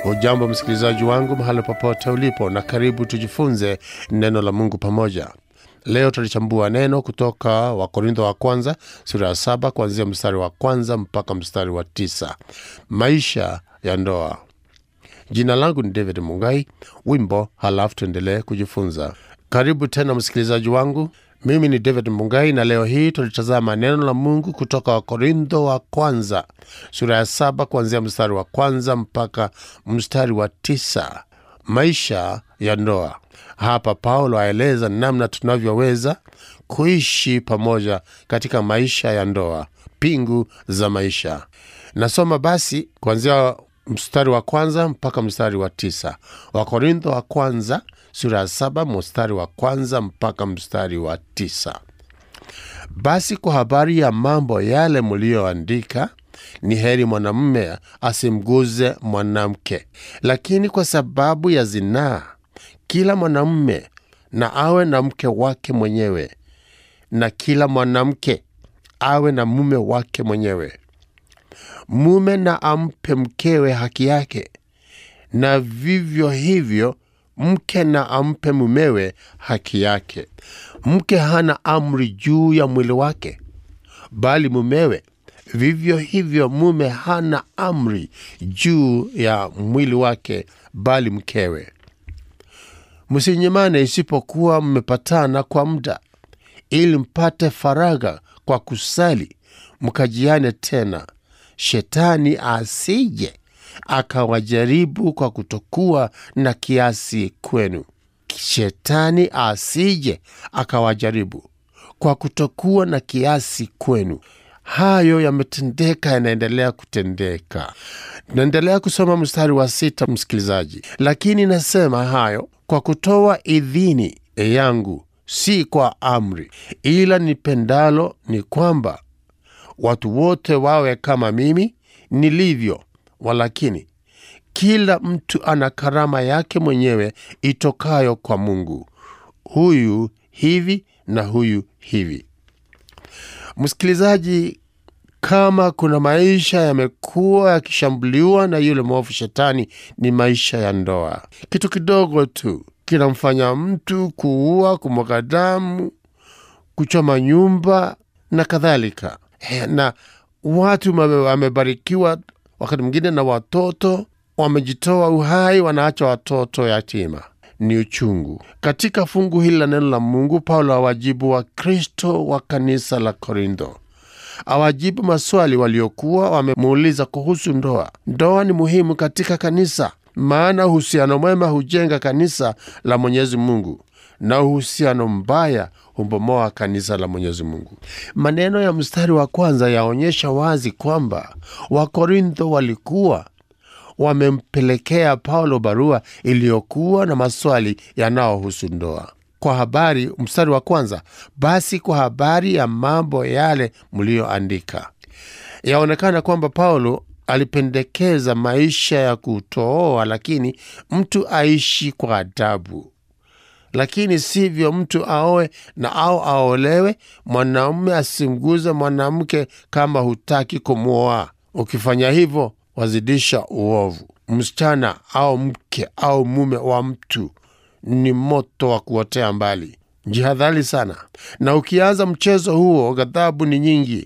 Hujambo msikilizaji wangu mahali popote ulipo, na karibu tujifunze neno la Mungu pamoja. Leo tutalichambua neno kutoka Wakorintho wa kwanza sura ya saba kuanzia mstari wa kwanza mpaka mstari wa tisa. Maisha ya ndoa. Jina langu ni David Mungai. Wimbo halafu tuendelee kujifunza. Karibu tena msikilizaji wangu, mimi ni David Mungai na leo hii tulitazama neno la Mungu kutoka Wakorintho wa kwanza sura ya saba kuanzia mstari wa kwanza mpaka mstari wa tisa. Maisha ya ndoa. Hapa Paulo aeleza namna tunavyoweza kuishi pamoja katika maisha ya ndoa, pingu za maisha. Nasoma basi kuanzia mstari wa kwanza mpaka mstari wa tisa. Wakorintho wa kwanza sura ya saba mstari wa kwanza mpaka mstari wa tisa. Basi kwa habari ya mambo yale mliyoandika, ni heri mwanamume asimguze mwanamke. Lakini kwa sababu ya zinaa, kila mwanamume na awe na mke wake mwenyewe, na kila mwanamke awe na mume wake mwenyewe. Mume na ampe mkewe haki yake, na vivyo hivyo mke na ampe mumewe haki yake. Mke hana amri juu ya mwili wake, bali mumewe. Vivyo hivyo mume hana amri juu ya mwili wake, bali mkewe. Msinyimane isipokuwa mmepatana kwa muda, ili mpate faragha kwa kusali, mkajiane tena, shetani asije akawajaribu kwa kutokuwa na kiasi kwenu. Shetani asije akawajaribu kwa kutokuwa na kiasi kwenu. Hayo yametendeka, yanaendelea kutendeka. Naendelea kusoma mstari wa sita, msikilizaji. Lakini nasema hayo kwa kutoa idhini yangu, si kwa amri, ila nipendalo ni kwamba watu wote wawe kama mimi nilivyo. Walakini kila mtu ana karama yake mwenyewe itokayo kwa Mungu, huyu hivi na huyu hivi. Msikilizaji, kama kuna maisha yamekuwa yakishambuliwa na yule mwovu Shetani, ni maisha ya ndoa. Kitu kidogo tu kinamfanya mtu kuua, kumwaga damu, kuchoma nyumba na kadhalika. Na watu wamebarikiwa wakati mwingine na watoto wamejitoa uhai, wanaacha watoto yatima. Ni uchungu. Katika fungu hili la neno la Mungu, Paulo awajibu Wakristo wa kanisa la Korintho, awajibu maswali waliokuwa wamemuuliza kuhusu ndoa. Ndoa ni muhimu katika kanisa, maana uhusiano mwema hujenga kanisa la Mwenyezi Mungu na uhusiano mbaya humbomoa kanisa la Mwenyezi Mungu. Maneno ya mstari wa kwanza yaonyesha wazi kwamba Wakorintho walikuwa wamempelekea Paulo barua iliyokuwa na maswali yanayohusu ndoa. Kwa habari, mstari wa kwanza, basi kwa habari ya mambo yale mliyoandika. Yaonekana kwamba Paulo alipendekeza maisha ya kutooa, lakini mtu aishi kwa adabu lakini sivyo mtu aoe na au aolewe. Mwanaume asimguze mwanamke kama hutaki kumwoa. Ukifanya hivyo, wazidisha uovu. Msichana au mke au mume wa mtu ni moto wa kuotea mbali. Jihadhari sana, na ukianza mchezo huo, ghadhabu ni nyingi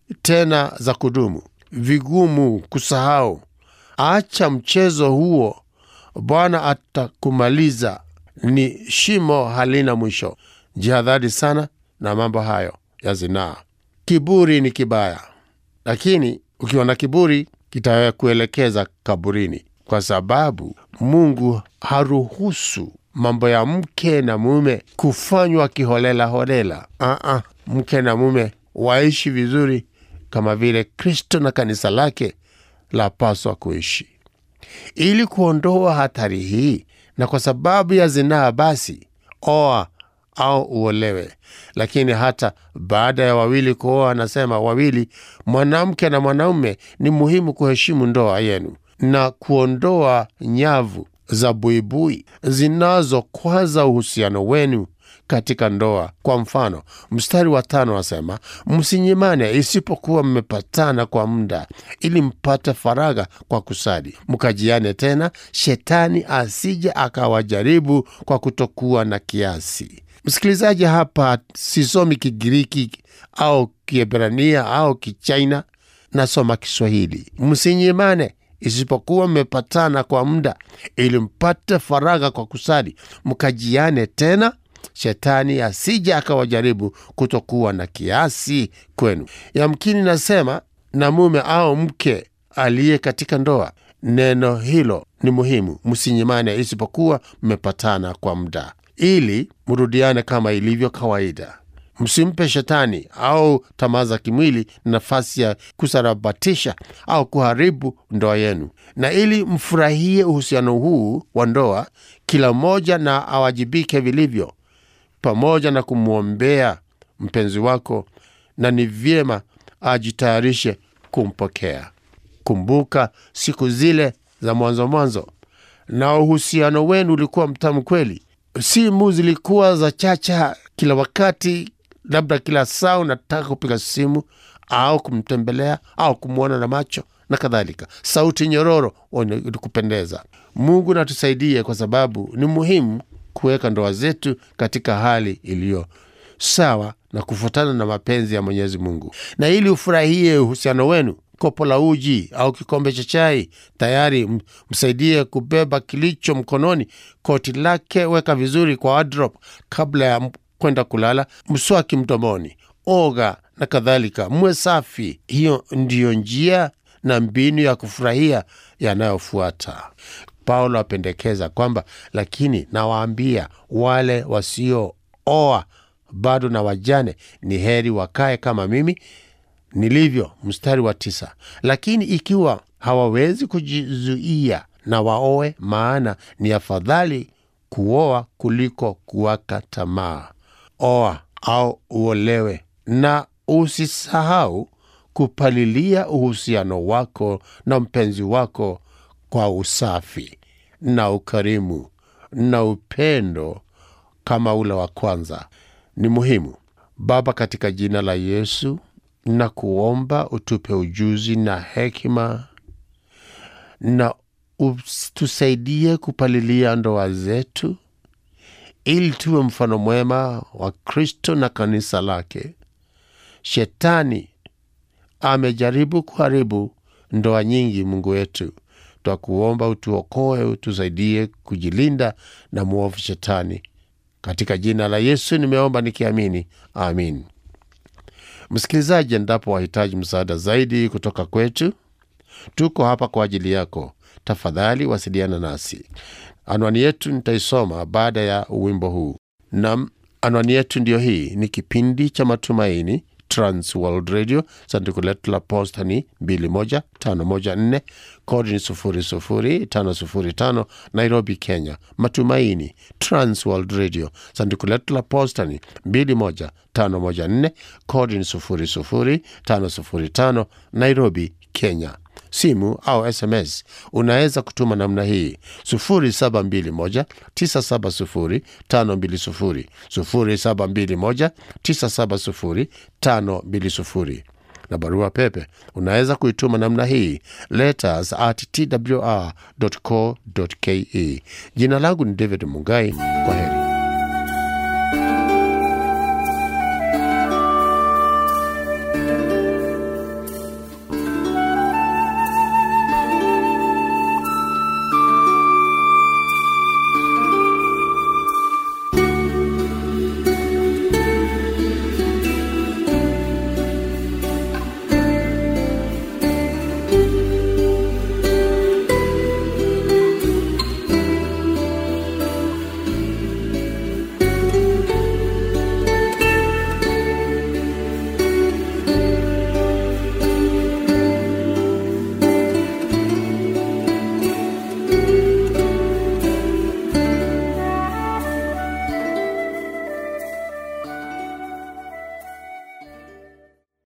tena za kudumu, vigumu kusahau. Acha mchezo huo, Bwana atakumaliza ni shimo halina mwisho. Jihadhari sana na mambo hayo ya zinaa. Kiburi ni kibaya, lakini ukiwa na kiburi kitakuelekeza kaburini, kwa sababu Mungu haruhusu mambo ya mke na mume kufanywa kiholela holela. Aa, mke na mume waishi vizuri kama vile Kristo na kanisa lake lapaswa kuishi. Ili kuondoa hatari hii na kwa sababu ya zinaa, basi oa au uolewe. Lakini hata baada ya wawili kuoa, anasema wawili, mwanamke na mwanaume, ni muhimu kuheshimu ndoa yenu na kuondoa nyavu za buibui zinazokwaza uhusiano wenu katika ndoa. Kwa mfano, mstari wa tano wasema, msinyimane isipokuwa mmepatana kwa muda, ili mpate faragha kwa kusali, mkajiane tena, shetani asije akawajaribu kwa kutokuwa na kiasi. Msikilizaji, hapa sisomi Kigiriki au Kiebrania au Kichaina, nasoma Kiswahili. Msinyimane isipokuwa mmepatana kwa muda, ili mpate faragha kwa kusali, mkajiane tena, shetani asije akawajaribu kutokuwa na kiasi kwenu. Yamkini nasema na mume au mke aliye katika ndoa. Neno hilo ni muhimu, msinyimane isipokuwa mmepatana kwa muda, ili mrudiane kama ilivyo kawaida. Msimpe shetani au tamaa za kimwili nafasi ya kusarabatisha au kuharibu ndoa yenu. Na ili mfurahie uhusiano huu wa ndoa, kila mmoja na awajibike vilivyo, pamoja na kumwombea mpenzi wako, na ni vyema ajitayarishe kumpokea. Kumbuka siku zile za mwanzo mwanzo, na uhusiano wenu ulikuwa mtamu kweli. Simu zilikuwa za chacha kila wakati, labda kila saa unataka kupiga simu au kumtembelea au kumwona na macho na kadhalika. Sauti nyororo kupendeza. Mungu natusaidie, kwa sababu ni muhimu kuweka ndoa zetu katika hali iliyo sawa na kufuatana na mapenzi ya Mwenyezi Mungu. Na ili ufurahie uhusiano wenu, kopo la uji au kikombe cha chai tayari, msaidie kubeba kilicho mkononi, koti lake weka vizuri kwa wardrobe kabla ya kwenda kulala, mswaki mdomoni, oga na kadhalika, mwe safi. Hiyo ndiyo njia na mbinu ya kufurahia yanayofuata. Paulo apendekeza kwamba, lakini nawaambia wale wasiooa bado na wajane, ni heri wakae kama mimi nilivyo. Mstari wa tisa. Lakini ikiwa hawawezi kujizuia, na waoe, maana ni afadhali kuoa kuliko kuwaka tamaa. Oa au uolewe, na usisahau kupalilia uhusiano wako na mpenzi wako kwa usafi na ukarimu na upendo kama ule wa kwanza. Ni muhimu. Baba, katika jina la Yesu na kuomba utupe ujuzi na hekima na tusaidie kupalilia ndoa zetu ili tuwe mfano mwema wa Kristo na kanisa lake. Shetani amejaribu kuharibu ndoa nyingi. Mungu wetu, twakuomba utuokoe, utusaidie kujilinda na mwovu Shetani. Katika jina la Yesu nimeomba nikiamini, amin. Msikilizaji, endapo wahitaji msaada zaidi kutoka kwetu, tuko hapa kwa ajili yako. Tafadhali wasiliana nasi. Anwani yetu nitaisoma baada ya wimbo huu. Nam, anwani yetu ndiyo hii. Ni kipindi cha Matumaini, Trans World Radio. Sanduku letu la posta ni 21514 kodi ni 00505 Nairobi, Kenya. Matumaini, Trans World Radio. Sanduku letu la posta ni 21514 kodi ni 00505 Nairobi, Kenya. Simu au SMS unaweza kutuma namna hii 0721970520 0721970520 na barua pepe unaweza kuituma namna hii letters at twr.co.ke. Jina langu ni David Mungai. Kwa heri.